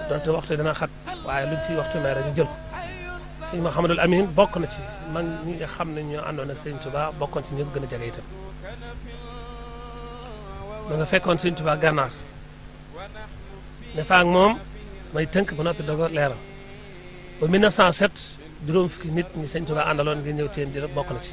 donte waxtu dana xat waaye luñ ci waxtu may rek ñu jël ko sëñ Mouhamadul Amin bokk na ci mag ñi nga xam ne ñoo àndoon ak sëñ Touba bokkoon ci ñi ko gën a jege itam ma nga fekkoon sëñ Touba gànnaar ne fa ak moom may tënk ba noppi doog a leeral ba 1907 juróom fukki nit ñi sëñ Touba àndaloon ngir ñëw ci yéen di bokk na ci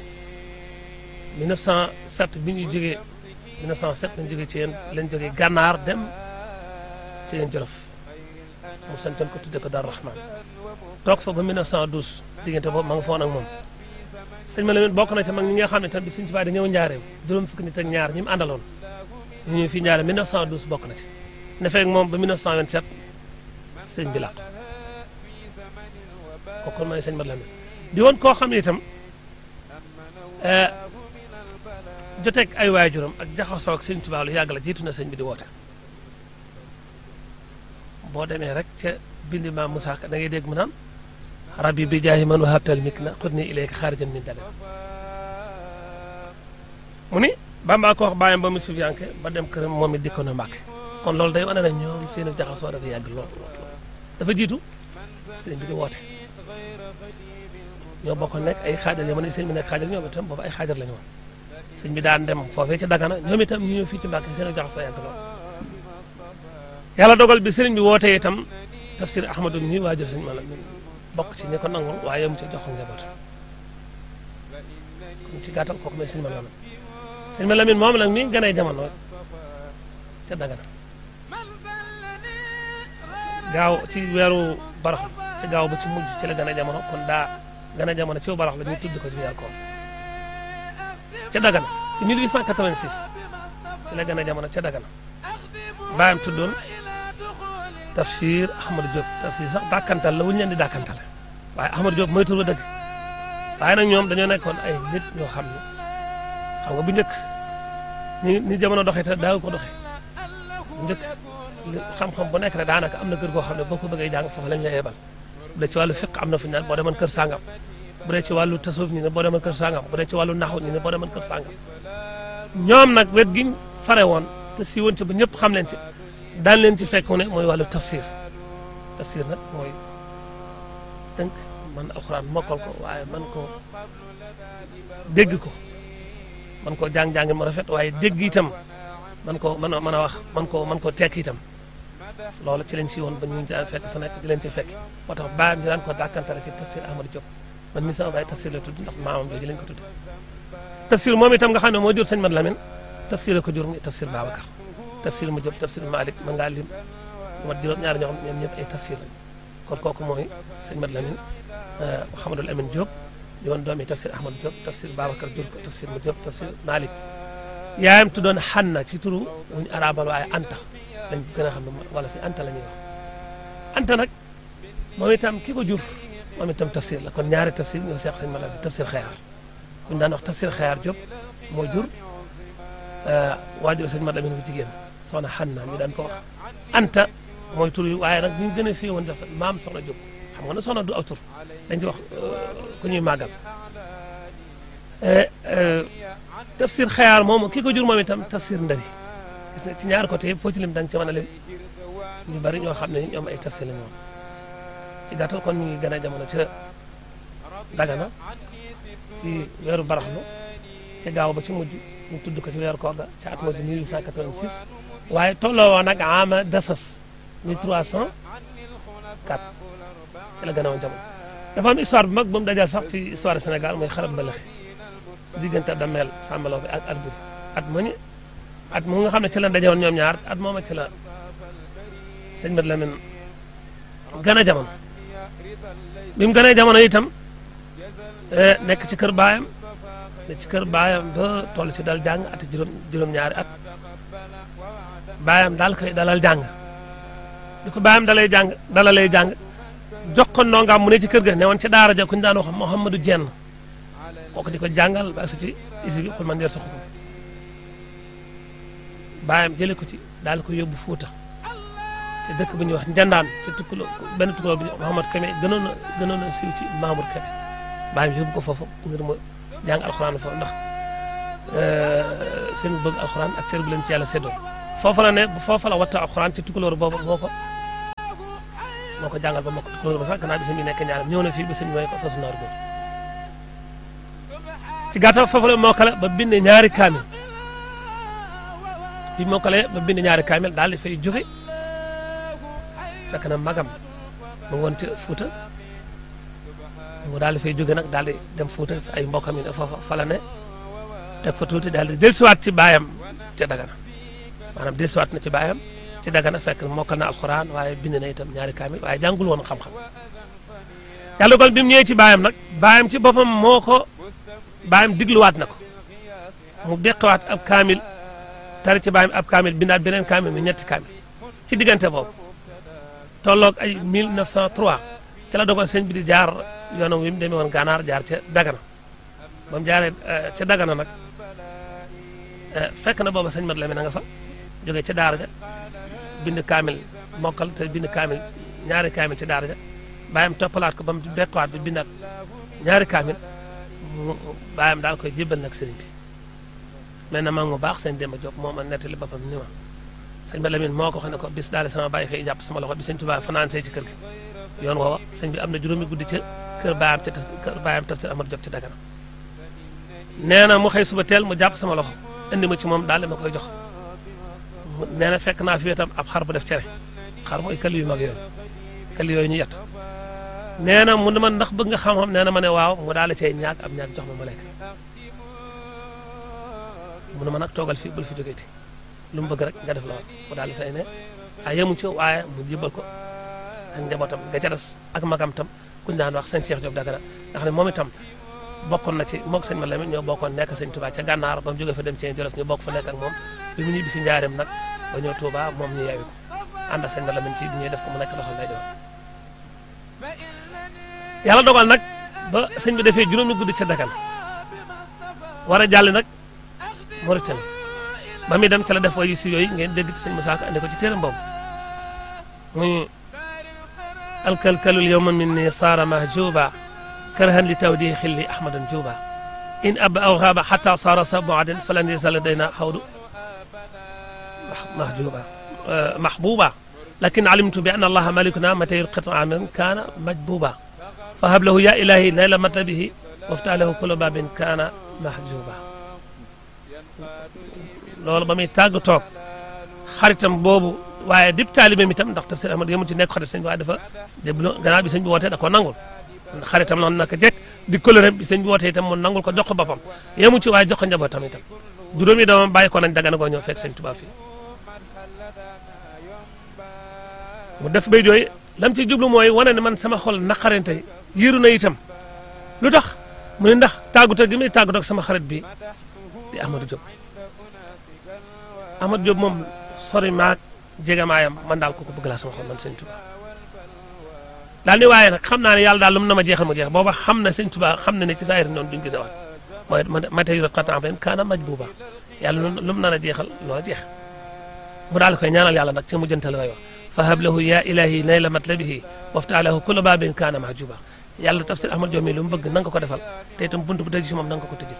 1907 bi ñu jógee 1907 lañ jógee ci yéen lañ jógee gànnaar dem ci yéen Jolof mu santoon ko tudde ko Daaru Rahman toog fa ba 1912 diggante boobu ma nga foon ak moom sëñ ma Lamin bokk na ci mag ñi nga xam ne tam bi sëñ Touba di ñëw njaareem juróom fukki nit ak ñaar ñi mu àndaloon ñu ñëw fii njaareem 1912 bokk na ci ne feeg moom ba 1927 sëñ bi làqu kooku mooy sëñ Mat Lamin di woon koo xam ne itam joteeg ay waajuram ak jaxasoo ak sëñ Tuubaa lu yàgg la jiitu na sëñ bi di woote boo demee rek ca bindi maam Musaa Ka da ngay dégg mu naan rabbi bi jaahi man wahabtal mik na xut ni ilayka xaarijan min dagan mu ni Bamba ko wax bàyyam ba mu sufiyanke ba dem këram moom it dikkoon na Mbàkke kon loolu day wane na ñoom seen jaxasoo dafa yàgg lool dafa jiitu sëñ bi di woote ñoo bokkoon nekk ay xaajar yoo mën ne sëñ bi nekk xaajar ñoom itam boobu ay xaajar la ñu woon sëñ bi daan dem foofee ci Dagana ñoom itam ñu ñëw fii ci Mbàkke seen jaxasoo yàgg lool yàlla dogal bi sëriñ bi wootee itam tafsir Ahmadu mi waajur sëñ Malamin bokk ci ñi ko nangul waaye mu ci jox ko njabootam kon ci gàttal kooku mooy sëñ Malamin sëñ Malamin moom nag mi ngi gënee jamono ca Dagana gaaw ci weeru barax ci gaaw ba ci mujj ci la gën a jamono kon daa gën a jamono ci barax la ñu tudd ko ci weeru koor ca Dagana ci 1886 ci la gën a jamono ca Dagana baayam tuddoon tafsir Ahmadou Diop tafsir sax dàkkantal la wuñu leen di dàkkantale waaye Ahmadou Diop mooy tur ba dëgg waaye nag ñoom dañoo nekkoon ay nit ñoo xam ne xam nga bu njëkk ni ni jamono doxee te daaw ko doxee bu njëkk xam-xam bu nekk rek daanaka am na kër goo xam ne boo ko bëggee jàng foofu lañ la yebal bu dee ci wàllu fiq am na fu ñu naan boo demoon kër sàngam bu dee ci wàllu tasawuf ñu ne boo demoon kër sàngam bu dee ci wàllu naxu ñu ne boo demoon kër sàngam ñoom nag wet giñ fare woon te si woon ci ba ñëpp xam leen ci daan leen ci fekk ne mooy wàllu tafsir tafsir nag mooy tënk man alxuraan mokkal ko waaye man ko dégg ko man koo jàng-jàng mu rafet waaye dégg itam man ko mën a mën a wax man ko man koo tekk itam loolu ci lañ si woon ba ñu daan fekk fa nekk di leen ci fekk moo tax baayam ñu daan ko dàkkantale ci tafsir Ahmadou Diop man mi sama baay tafsir la tudd ndax maamam jooju lañ ko tudd tafsir moom itam nga xam ne moo jur sëñ Mat Lamin tafsir la ko jur muy tafsir Babacar tafsir mu Diop tafsir Malick mën ngaa lim lu mat juróom ñaari ñoo xam ñoom ñëpp ay tafsir lañ kon kooku mooy sëñ Mat Lamin Mouhamadul Amin Diop di woon doomi tafsir Ahmadou Diop tafsir Babacar jur ko tafsir mu Diop tafsir Malick yaayam tuddoon Xanna ci turu wuñu arabal waaye Anta lañ ko gën a xam ne wala fi Anta la ñuy wax Anta nag moom itam ki ko jur moom itam tafsir la kon ñaari tafsir ñoo seex sëñ Mat Lamin tafsir Xayaar buñu daan wax tafsir Xayaar Diop moo jur waajur sëñ Mat Lamin bu jigéen soxna Xanna ñu daan ko wax Anta mooy tur yi waaye nag ñu gën a fii woon def maam soxna Diop xam nga ne soxna du aw tur dañ ci wax ku ñuy màggal tafsir xayaar moom ki ko jur moom itam tafsir ndari gis nga ci ñaar côté yëpp foo ci lim da nga ci mën a lim ñu bari ñoo xam ne ñoom ay tafsir lañu woon ci gàttal kon ñu ngi gën a jamono ca Dagana ci weeru baraxlu ci gaaw ba ci mujj ñu tudd ko ci weeru koor ga ca at moo di 1886 waaye tolloo woon nag ama dasas 1304 ci la gën a woon jamono dafa am histoire bu mag ba mu dajal sax ci histoire Sénégal mooy xarab mbalaxi ci diggante dameel sàmbaloo bi ak Alburi at mu ñu at mu nga xam ne ci la dajewoon ñoom ñaar at mooma ci la sëñ Mat Lamin gën a jamono bi mu gënee jamono itam nekk ci kër baayam ne ci kër baayam ba toll ci dal jàng at juróom juróom-ñaari at baayam daal koy dalal jàng di ko baayam dalay jàng dalalay jàng jox ko ndongaam mu ne ci kër ga ne woon ci daara ja ku ñu daan wax Mouhamadou Dieng kooku di ko jàngal ba su ci isi bi xul man yor sa xukum baayam jële ko ci daal ko yóbbu Fuuta ci dëkk bu ñuy wax Njandaan ci tukkuloo benn tukkuloo bu ñuy wax Mouhamad Kame gënoon a gënoon a siiw ci Mamour Kame baayam yóbbu ko foofu ngir mu jàng alxuraan foofu ndax seen bëgg alxuraan ak cër bu leen ci yàlla séddoo foofa la ne foofa la watta alxuraan ci tukkulóor boobu moo ko moo ko jàngal ba mokk tukulóor ba sax gannaaw bi sëñ bi nekk ñaaram ñëw na fii ba sëñ bi mooy ko fasu naaru góor ci gàttal foofu la mokkale ba bind ñaari kaamil bi mokkale ba bind ñaari kaamil daal di fay jóge fekk na magam mu woon ci Fuuta mu daal di fay jóge nag daal di dem Fuuta ay mbokkam yi ne foofa fa la ne teg fa tuuti daal di dellusiwaat ci baayam ca Dagana maanaam dellusiwaat na ci baayam ci Dagana fekk mokkal na alxuraan waaye bind na itam ñaari kaamil waaye jàngul woon xam-xam yàlla dogal bi mu ñëwee ci baayam nag baayam ci boppam moo ko baayam digluwaat na ko mu beqewaat ab kaamil tari ci baayam ab kaamil bindaat beneen kaamil mi ñetti kaamil ci diggante boobu tolloog ay 1903 ci la dogal sëñ bi di jaar yoonam wi mu demee woon gànnaar jaar ca Dagana ba mu jaaree ca Dagana nag fekk na booba sëñ Mat Lamin na nga fa jógee ca daara ja bind kaamil mokkal te bind kaamil ñaari kaamil ci daara ja bàyyam toppalaat ko ba mu bekkuwaat bi bindaat ñaari kaamil mu bàyyam daal koy jébbal nag sëriñ bi mais na mag mu baax sëñ Demba Diop moo ma nettali boppam ni ma sëñ Mat Lamin moo ko xam ne ko bis daal sama bàyyi xëy jàpp sama loxo bi sëñ Tuubaa fanaan see ci kër gi yoon woowa sëñ bi am na juróomi guddi ca kër baayam ca kër baayam tafsir Amadu Diop ci Dagana nee na mu xëy suba teel mu jàpp sama loxo indi ma ci moom daal di ma koy jox nee na fekk naa fi itam ab xar bu def cere xar mooy këll yu mag yooyu këll yooyu ñu yett nee na mu ne ma ndax bëgg nga xam-xam nee na ma ne waaw mu daal di cay ñaag ab ñaag jox ma ma lekk mu ne ma nag toogal fii bul fi jógeeti lu mu bëgg rek nga def la mu daal di fay ne ah yemu ci waaye mu jébal ko ak njabootam nga ca des ak magam tam kuñ daan wax sëñ Cheikh Diop Dagana nga xam ne moom itam bokkoon na ci moog sëñ ma Lamin ñoo bokkoon nekk sëñ Touba ca gànnaar ba mu jógee fa dem ci Jolof ñu bokk fa nekk ak moom bi mu ñibbi si njaareem nag ba ñëw Touba moom ñu yeewi ko ànd ak sëñ ma Lamin fii bi ñuy def ko mu nekk loxol lay doon yàlla dogal nag ba sëñ bi defee juróomi guddi ca Dagana war a jàll nag Mauritanie ba muy dem ca la def wayu si yooyu ngeen dégg ci sëñ Musaa Ka andi ko ci téeram boobu muy alkalkalul yowma min ni saara mahjuba karahan li tawdi xilli ahmadan juba in ab aw xaaba xata saara sa boaden falan yasal dayna xawdu mahjuba mahbuba lakin alimtu bi anna allaha malikuna mata yulqit amin kaana majbuba fa hab lahu ya ilahi layla matabihi wafta lahu kula babin kaana mahjuba loolu ba muy tàgg toog xaritam boobu waaye dip taalibe mi tam ndax tafsir ahmad yëmu ci nekk xarit sëñ bi waaye dafa déblo gannaaw bi sëñ bi wootee da ko nangul xaritam noonu naka jekk di coloré bi sëñ bi wootee itam mu nangul ko jox ko boppam yëmu ci waaye jox ko njabootam itam juróomi doomam bàyyi ko nañ dagana koo ñëw fekk sëñ Tuubaa fii mu def bay jooy lam ci jublu mooy wane ne man sama xol naqarante yiiru na itam lu tax mu ne ndax tàggute gi muy tàggatoo ak sama xarit bi di Amadou Diop Amadou Diop moom sori maag jegamaayam man daal kooku bëgg laa sama xol man sëñ Tuba daal ni waaye nag xam naa ne yàlla daal lu mu na ma jeexal ma jeex booba xam na sëñ Tuba xam na ne ci saayir noonu duñ gisawaat mooy ma tey yor xatam ren kaana maj buuba yàlla lu mu nar a jeexal loo jeex mu daal koy ñaanal yàlla nag ci mu jëntal way wax fa hab lahu ya ilahi nayla matlabihi wafta lahu kulla babin kaana mahjuba yàlla tafsir Ahmad Diop mi lu mu bëgg na nga ko defal te itam bunt bu tëj ci moom na nga ko tëjil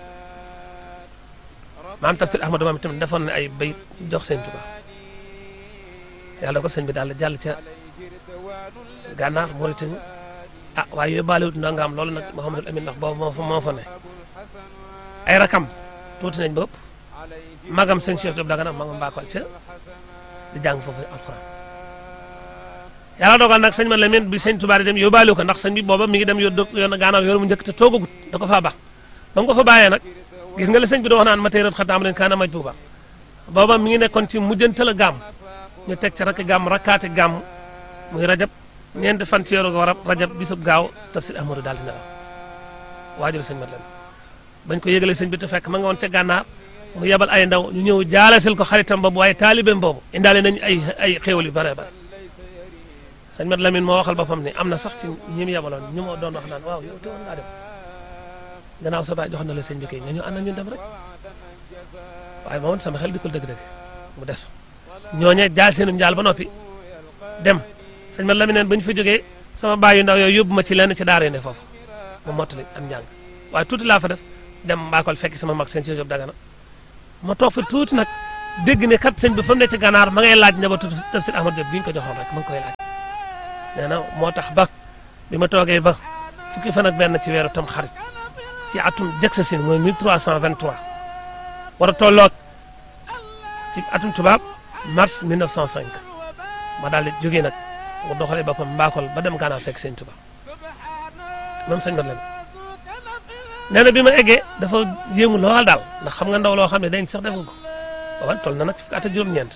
maam tafsir Ahmad moom itam defoon na ay bayit jox sëñ Tuba yàlla ko sëñ bi daal jàll ca gànnaar Mauritanie ah waaye yóbbaale wut ndongaam loolu nag Mouhamadul Amin ndax boobu moo fa moo fa ne ay rakam tuuti nañ ba ëpp magam sëñ Cheikh Diop Dagana ma nga mbaakol ca di jàng foofu alxuraan yàlla dogal nag sëñ ma Lamine bi sëñ Tuubaa di dem yóbbaale ko ndax sëñ bi booba mi ngi dem yoon yoon gànnaar yoon mu njëkk te toogagut da ko faa baax ba mu ko fa bàyyee nag gis nga la sëñ bi di wax naan ma tey rat xataam leen kaana maj buuba booba mi ngi nekkoon ci mujjantal a gàmm ñu teg ca rakk gàmm rakkaati gàmm muy rajab ñeenti fan ci yoru warab rajab bisub gaaw tafsir ahmadou daal di nelaw waajur sëñ mat leen bañ ko yëgalee sëñ bi te fekk ma nga woon ca gànnaar mu yebal ay ndaw ñu ñëw jaalasil ko xaritam boobu waaye taalibeem boobu indaale nañ ay ay xéewal yu bare bare sëñ mat lamin moo waxal boppam ne am na sax ci ñi mu yebaloon ñu ma doon wax naan waaw yow te woon ngaa dem gannaaw sa baay jox na la sëñ bi kay nga ñu ànd ñu dem rek waaye moom sama xel dikkul dëgg-dëgg mu des ñooñe jaal seenum njaal ba noppi dem sëñ man la mi neen ba ñu fa jógee sama baay yu ndaw yooyu yóbbu ma ci lenn ci daara yu ne foofu mu mottali am njàng waaye tuuti laa fa def dem mbaakol fekk sama mag seen ci Jóob Dagana ma toog fa tuuti nag dégg ne kat sëñ bi fa mu ne ci gànnaar ma ngay laaj njabootu tafsir Ahmad Diop gi ñu ko joxoon rek ma ngi koy laaj nee na moo tax ba bi ma toogee ba fukki fan ak benn ci weeru tam xarit ci atum Jaksasin mooy 1323 war a tolloog ci atum tubaab mars 1905 ma daal di jógee nag mu doxalee boppam mbaakol ba dem gànnaar fekk sëñ tubaab moom sëñ mat la nee na bi ma eggee dafa yéemu lool daal ndax xam nga ndaw loo xam ne dañ sax deful ko waaw toll na nag fukki at ak juróom-ñeent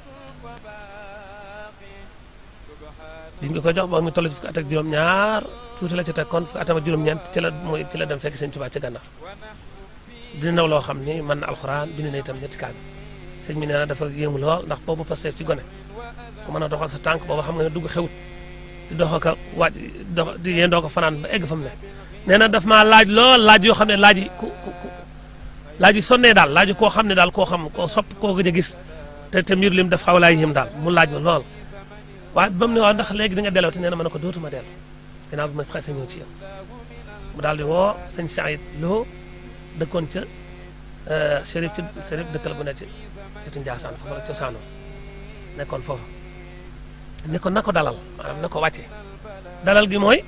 biñ nga koy jox boo ngi toll ci fukki at ak juróom-ñaar tuuti la ci teg kon fukki atam ak juróom-ñeent ci la mooy ci la dem fekk sëñ Tuubaa ci gànnaar dina ndaw loo xam ni mën na alxuraan bind na itam ñetti kaam sëñ bi nee na dafa yéemu lool ndax boobu Pastef ci gone ku mën a doxal sa tànk boobu xam nga ne dugg xewut di dox ak a waaj dox di yendoo ko fanaan ba egg fa mu ne nee na daf maa laaj lool laaj yoo xam ne laaj yi ku ku laaj yi sonnee daal laaj koo xam ne daal koo xam koo sopp koo gëj a gis te te mbir lim def xaw laa yéem daal mu laaj ma lool waaye ba mu ne waaw ndax léegi di nga delloo te nee na ma ne ko dootuma dellu ginnaaw bi ma xasee ñëw ci yow mu daal di woo sëñ Saïd Lo dëkkoon ca Chérif ci Chérif dëkkal bu ne ci wetu Njaasaan foofu la cosaanoo nekkoon foofu ne ko na ko dalal maanaam na ko wàcce dalal gi mooy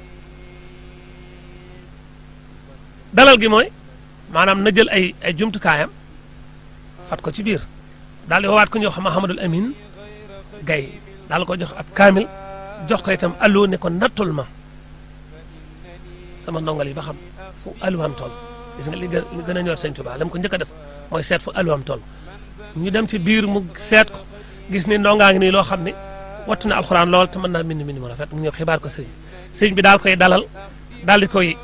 dalal gi mooy maanaam na jël ay ay jumtukaayam fat ko ci biir daal di woowaat ku ñuy wax Mahamadul Amin Gaye daal ko jox ab kaamil jox ko itam allo ne ko nattul ma sama ndongal yi ba xam fu alluwaam toll gis nga li gën a ñor sëñ Tuubaa lam ko njëkk a def mooy seet fu alluwaam toll ñu dem ci biir mu seet ko gis ni ndongaa ngi nii loo xam ne wattu na alxuraan lool te mën naa mbind mbind mu rafet mu ñëw xibaar ko sëriñ sëriñ bi daal koy dalal daal di koy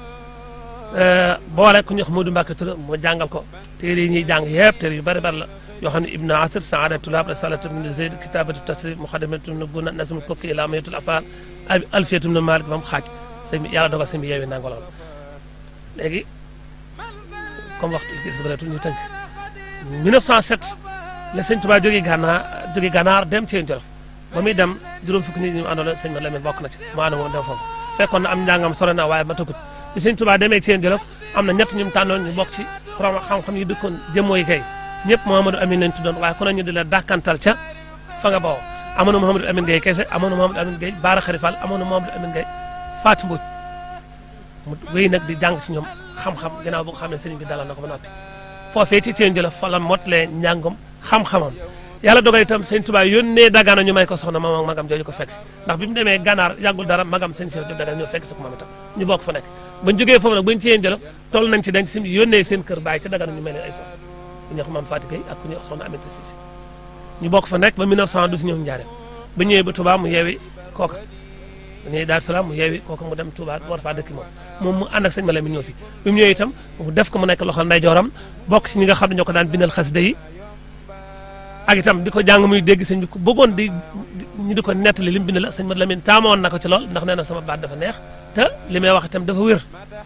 boole ku ñuy wax Modou Mbacke Touré mu jàngal ko téere yi ñuy jàng yëpp téere yu bari bari la yoo xam ne Ibn Asir Saadatu Tulaab Risalatu Ibn Zayd Kitabatu Tasrif Muxadamatu Ibn Buna Nasmul Kokki ila Mayatul Afal Alfiyatu Ibn Malik ba mu xaaj sëñ bi yàlla dogal sëñ bi yeewi nangu lool léegi comme waxtu ci si bëreetul ñu tënk 1907 la sëñ Tuubaa jógee gànnaar jógee gànnaar dem ci Jolof ba muy dem juróom fukki nit ñi mu àndoon sëñ ma Lamin bokk na ci mu ànd moom dem foofu fekkoon na am njàngam sore na waaye ma tëggut bi sëñ Tuubaa demee ci Jolof am na ñett ñu mu tànnoon ñu bokk ci borom xam-xam yi dëkkoon jëmmoo yi kay ñëpp Mouhamadou Amine lañ tuddoon waaye ku ne ñu di la dàkkantal ca fa nga bawoo amoon na Mouhamadou Amine Gueye kese amoon na Mouhamadou Amine Gueye Baara Xarifal amoon na Mouhamadou Amine Gueye Fatou Mbodj mu wéy nag di jàng ci ñoom xam-xam ginnaaw bu nga xam ne sëriñ bi dalal na ko ba noppi foofee ci Thiène Jolof fa la mottalee njàngam xam-xamam yàlla dogal itam sëñ Tuubaa yónnee Dagana ñu may ko soxna moom ak magam jooju ko fekk si ndax bi mu demee gànnaar yàggul dara magam sëñ Cheikh Diop Dagana ñëw fekk si ko moom itam ñu bokk fa nekk bañ jógee foofu nag bañ Thiène Jolof toll nañ ci dañ si yónnee seen kër bàyyi ca Dagana ñu may leen ay soxna ku ñuy wax Mame Fatou Gueye ak ku ñuy wax soxna Aminata Cissé ñu bokk fa nekk ba 1912 ñëw Njaareem ba ñëwee ba Touba mu yeewi kooka ba ñëwee Daaru Salaam mu yeewi kooka mu dem Touba war faa dëkk moom moom mu ànd ak sëñ Malamine ñëw fi bi mu ñëwee itam mu def ko mu nekk loxol ndeyjooram bokk ci ñi nga xam ne ñoo ko daan bindal xasida yi ak itam di ko jàng muy dégg sëñ bi ku bëggoon di ñi di ko nettali li mu bind la sëñ Malamine taamoon na ko ci lool ndax nee na sama baat dafa neex te li may wax itam dafa wér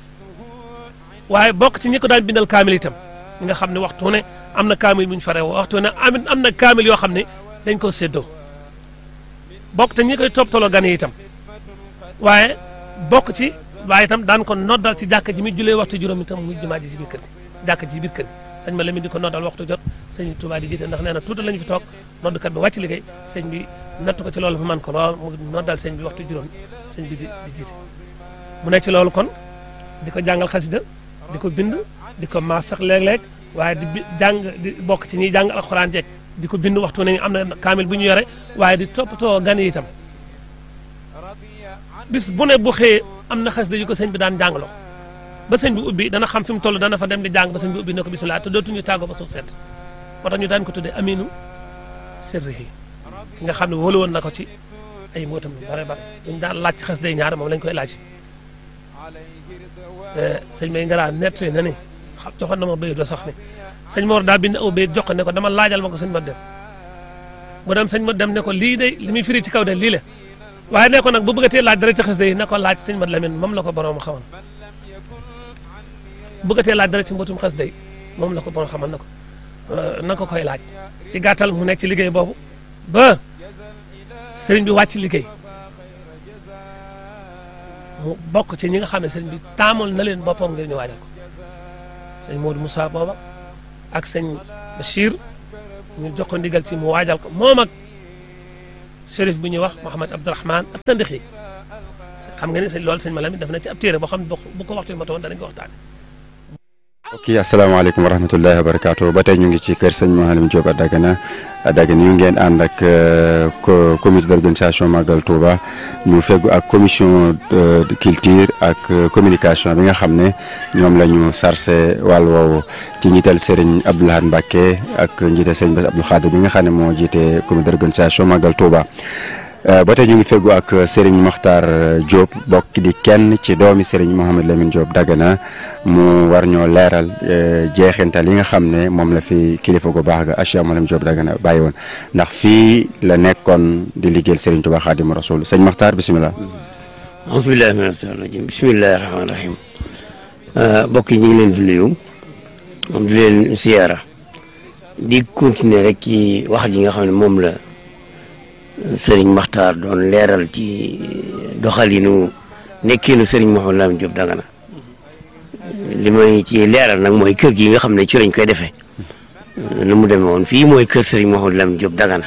waaye bokk ci ñi ko daan bindal kaamil itam ñi nga xam ne waxtu ne am na kaamil bu ñu faree waxtu ne am am na kaamil yoo xam ne dañ ko séddoo bokk te ñi koy toppatoo gan yi itam waaye bokk ci waaye itam daan ko noddal ci jàkka ji mi julee waxtu juróom itam muy jumaa ji ci biir kër gi jàkka ji ci biir kër gi sëñ ma la mi di ko noddal waxtu jot sëñ Tuubaa di jiite ndax nee na tuuti lañu fi toog noddkat bi wàcc liggéey sëñ bi natt ko ci loolu mu man ko lool mu noddal sëñ bi waxtu juróom sëñ bi di di jiite mu nekk ci loolu kon di ko jàngal xasida di ko bind di ko maas sax léeg-léeg waaye di jàng di bokk ci ñiy jàng alxuraan jeeg di ko bind waxtu nañu am na kaamil bu ñu yore waaye di toppatoo gan yi itam bis bu ne bu xëyee am na xasida yu ko sëñ bi daan jàngaloo ba sëñ bi ubbi dana xam fi mu toll dana fa dem di jàng ba sëñ bi ubbi ne ko bisimilah te dootuñu tàggoo ba suuf seet moo tax ñu daan ko tuddee aminu sirrihi ki nga xam ne wóolu woon na ko ci ay mbootam yu bare bare ñu daan laaj ci xasida yi ñaar moom lañ koy laaj sëñ may ngaraa nett na ni xam joxoon na ma béy do sax ni sëñ Mor daa bind aw béy jox ko ne ko dama laajal ma ko sëñ ma dem mu dem sëñ ma dem ne ko lii de li muy firi ci kaw de lii la waaye ne ko nag bu bëggatee laaj dara ci xasida yi na ko laaj sëñ ma Lamin moom la ko borom xamoon bëggatee laaj dara ci mbootum xasida yi moom la ko borom xamoon na ko na ko koy laaj ci gàttal mu nekk ci liggéey boobu ba sëriñ bi wàcc liggéey mu bokk ci ñi nga xam ne sëriñ bi taamoon na leen boppam ngir ñu waajal ko sëñ Modou Moussa booba ak sëñ Bachir ñu jox ko ndigal ci mu waajal ko moom ak shérif bi ñuy wax Mouhamed Abdourahman ak Tandixi xam nga ni sëñ loolu sëñ Malamine def na ci ab téere boo xam ne bu ko waxtu bi matoon danañ ko waxtaane ok asalaamaaleykum wa rahmatullahi wa barakaatu ba tey ñu ngi ci kër sëñ Mouhalim Diop à Dagana à Dagana ñu ngeen ànd ak comité d'organisation Magal Touba ñu feggu ak commission de culture ak communication bi nga xam ne ñoom la ñu sarse wàll woowu ci njiital Serigne Abdou Lahad Mbacké ak njiital Serigne Bass Abdou Khadir bi nga xam ne moo jiite comité d'organisation Magal Touba ba tey ñu ngi feggu ak Serigne Makhtar Diop bokk di kenn ci doomi Serigne Mouhamed Lamine Diop Dagana mu war ñoo leeral jeexintal yi nga xam ne moom la fi kilifa gu baax ga Cheikh Mouhamed Diop Dagana bàyyi woon ndax fii la nekkoon di liggéeyal Serigne Touba Khadim Rasoul sëñ Makhtar bisimilah. bisimilah bisimilah rahmaani rahim mbokk yi ñu ngi leen di nuyu di leen siyaara di continuer rek ci wax ji nga xam ne moom la. sëriñ Makhtar doon leeral ci doxalinu nekkinu sëriñ Mouhamed Lamine Diop Dagana li may ci leeral nag mooy kër gi nga xam ne ci lañ koy defee nu mu demee woon fii mooy kër sëriñ Mouhamed Lamine Diop Dagana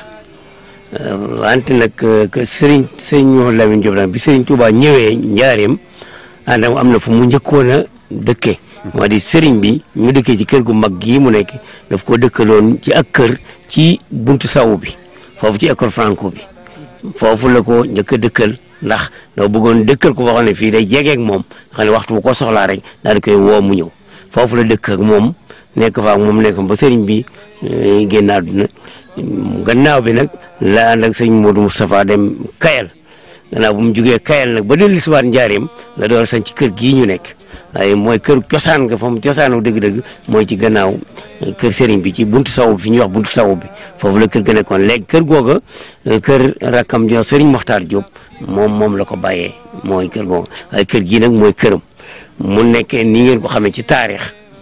wante nag sëriñ sëriñ Mouhamed Lamine Diop Dagana bi sëriñ Touba ñëwee njaareem àndam am na fu mu njëkkoon a dëkkee moo di sëriñ bi ñu dëkkee ci kër gu mag gii mu nekk daf koo dëkkaloon ci ak kër ci buntu sawu bi foofu ci école franco bi foofu la ko njëkk a dëkkal ndax doo bëggoon dëkkal ko waxoon ne fii day jegeek moom xam ne waxtu bu ko soxlaa rek daal di koy woo mu ñëw foofu la dëkk ak moom nekk fa ak moom nekk ba sëriñ bi génn àdduna gannaaw bi nag la ànd ak sëñ Modou Moustapha dem Kayal gannaaw bu mu jugee Kayal nag ba dellu si waat njaareem la door sañ ci kër gii ñu nekk waaye mooy kër cosaan nga fa mu cosaanu dëgg-dëgg mooy ci gannaaw kër sëriñ bi ci buntu sawu bi fi ñuy wax buntu sawu bi foofu la kër ga nekkoon léegi kër googa kër rakkam jo sëriñ Mokhtar Diop moom moom la ko bàyyee mooy kër googa waaye kër gii nag mooy këram mu nekkee ni ngeen ko xamee ci taarix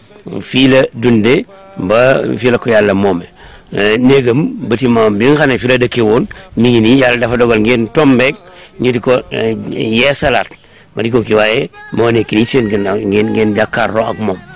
fii la dundee ba fii la ko yàlla moome néegam bâtiment bi nga xam ne fi la dëkkee woon mi ngi nii yàlla dafa dogal ngeen tombeek ñu di ko yeesalaat ma di ko kii waaye moo nekk nii seen gannaaw ngeen ngeen jàkkaarloo ak moom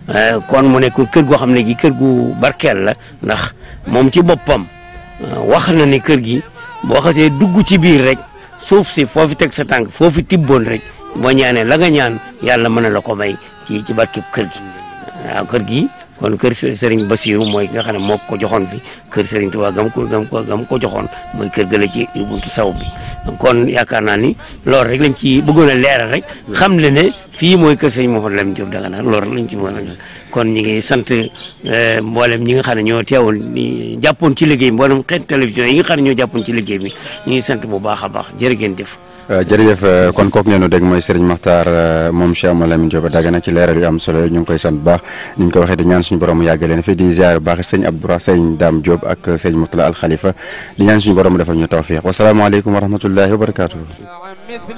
kon mu nekk kër goo xam ne gi kër gu barkeel la ndax moom ci boppam wax na ne kër gi boo xasee dugg ci biir rek suuf si foofu teg sa tànk foofu tibboon rek boo ñaanee la nga ñaan yàlla mën na la ko may ci ci barkeb kër gi waaw kër gi kon kër Serigne Bassirou mooy nga xam ne moo ko joxoon fi kër Serigne Touba gam ko gam ko gam ko joxoon mooy kër gëla ci buntu saw bi kon yaakaar naa ni loolu rek lañ ci bëggoon a leeral rek xam le ne fii mooy kër Serigne Mouhamed Lamine Diop Dagana loolu rek lañ ci bëggoon a gis kon ñi ngi sant mboolem ñi nga xam ne ñoo teewul ni jàppoon ci liggéey bi mboolem xeet télévision yi nga xam ne ñoo jàppoon ci liggéey bi ñu ngi sant bu baax a baax jërë ngeen jëf jërëjëf kon kooku ngeen dégg mooy Serigne Makhtar moom Cheikh Mouhamed Lamine Diop Dagana ci leeral yu am solo ñu ngi koy sant bu baax ni ñu ko waxee di ñaan suñu borom mu yàgg leen fi di ziar bu baax sëñ Abdoura sëñ Dame Diop ak sëñ Moutala Al Khalifa di ñaan suñu borom mu defal ñu tawfiq wasalaamaaleykum wa rahmatullahi wa barakaatu.